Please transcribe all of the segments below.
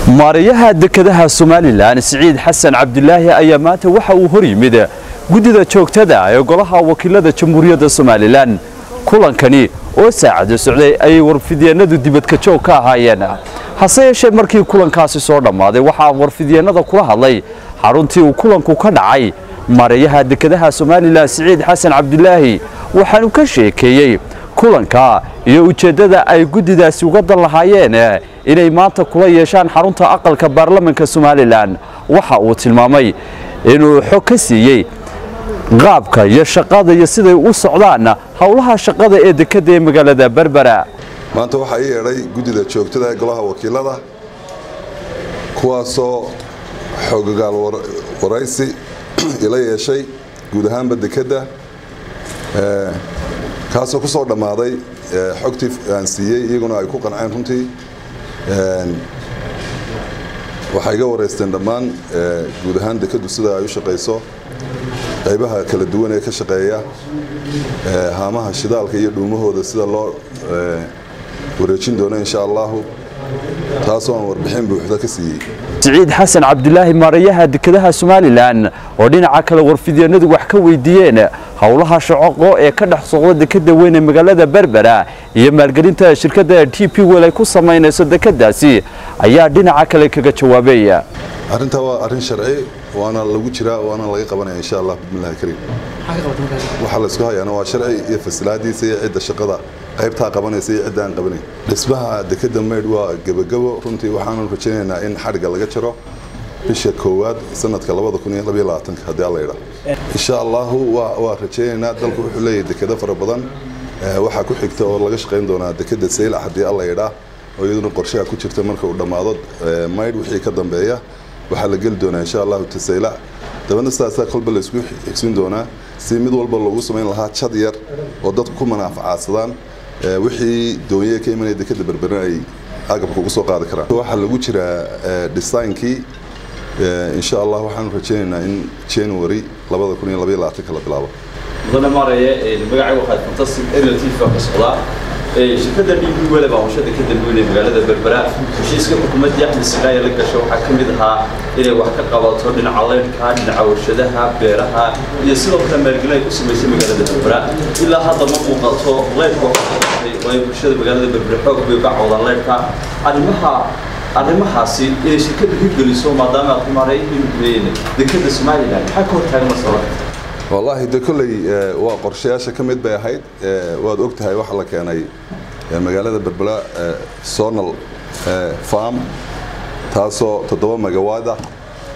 maarayaha dekedaha somalilan siciid xasan cabdilaahi ayaa maanta waxa uu hor yimid guddida joogtada ee golaha wakiilada jamhuuriyadda somalilan kulankani oo saacada socday ayay warfidyeenadu dibadka joog ka ahaayeen hase yeeshee markii kulankaasi soo dhammaaday waxaa warfidyeenada kula hadlay xaruntii uu kulanku ka dhacay maarayaha dekedaha somalilan siciid xasan cabdilaahi waxaanu ka sheekeeyey kulanka iyo ujeeddada ay guddidaasi uga dan lahaayeen inay maanta kula yeeshaan xarunta aqalka baarlamanka somalilan waxa uu tilmaamay inuu xog ka siiyey qaabka iyo shaqada iyo siday u socdaan howlaha shaqada ee dekedda ee magaalada berbera maanta waxaa ii yeedhay guddida joogtada ee golaha wakiilada kuwaasoo xoogogaal waraysi ila yeeshay guud ahaanba dekedda kaasoo ku soo dhammaaday xogtii aan siiyey iyaguna ay ku qanceen runtii waxay iga wareysteen dhammaan guud ahaan dekeddu sida ay u shaqayso qaybaha kala duwan ee ka shaqeeya haamaha shidaalka iyo dhuumahooda sida loo wareejin doono insha allahu taasoo aan warbixin buuxda ka siiyey siciid xasan cabdilaahi maarayaha dekedaha somalilan oo dhinaca kale warfidyeenadu wax ka weydiiyeen howlaha shaqoqo ee ka dhex socda dekeda weyn ee magaalada berbera iyo maalgelinta shirkadda t p wel ay ku samaynayso dekedaasi ayaa dhinaca kale kaga jawaabay arrintaa waa arrin sharci waana lagu jiraa waana laga qabanaya insha allah bismillahi kariim waxaa laysku hayaana waa sharci iyo fasilaadiisa iyo cidda shaqada qaybtaa qabanaysa iyo cidda aan qabanayn dhismaha dekeda maydh waa gebagabo runtii waxaanu rajaynaynaa in xadhigga laga jaro bisha koowaad sanadka haddii alla yidhaa insha allahu waa rajaynaynaa dalku wuxuu leeyahay dekedo fara badan waxaa ku xigta oo laga shaqayn doonaa dekeda saylac haddii alla yidhaa oo iyaduna qorshaha ku jirta marka uu dhammaado maydh wixii ka dambeeya waxaa la geli doonaa insha allahu tasaylac dabadna sidaasaa kolba laysku xigsin doonaa si mid walba loogu samayn lahaa jad yar oo dadku ku manaafacaadsadaan wixii doonye ka imanaya dekeda berberan ay agabka ugu soo qaadi karaan waxaa lagu jiraa designkii insha allah waxaanu rajaynaynaa in january la bilaabo mudane maaraya magacaygu waxaad fantastic aerial tv ka socdaa shirkadda d b wele baa hawshada ka dambeynaya magaalada berbera heshiiska xukuumadda axmed siqaaya la gasho waxaa ka mid ahaa inay wax ka qabato dhinaca leydhka dhinaca warshadaha beeraha iyo sidoo kale maalgelin ay ku samaysay magaalada berbera ilaa hadda ma muuqato leydhka oo ay bulshada magaalada berbera xoog bay uga cawdaan leydhka arrimaha arrimahaasi inay shirkadda hirgeliso maadaama aad ku maarayeen dekeda somalilan maxaa ka hortaagan masala wallaahi de kolley waa qorshayaasha ka mid bay ahayd waad og tahay waxaa la keenay magaalada berbera sonal farm taasoo toddoba magawaad ah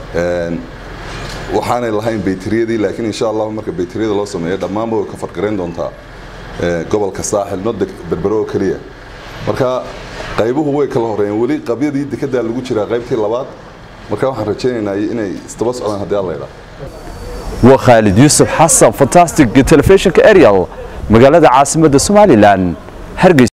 waxaanay lahayn bayteriyadii laakiin insha allahu marka bayteriyada loo sameeyo dhammaanba way ka fargarayn doontaa gobolka saaxil nod berbero oo keliya marka qaybuhu way kala horeeyeen weli qabyadii dekedaa lagu jiraa qaybtii labaad marka waxaan rajaynaynaa inay isdaba socdaan haddii alla yidhaa waa khaalid yuusuf xasan fantastic telefishinka ariel magaalada caasimadda somalilan hargeysa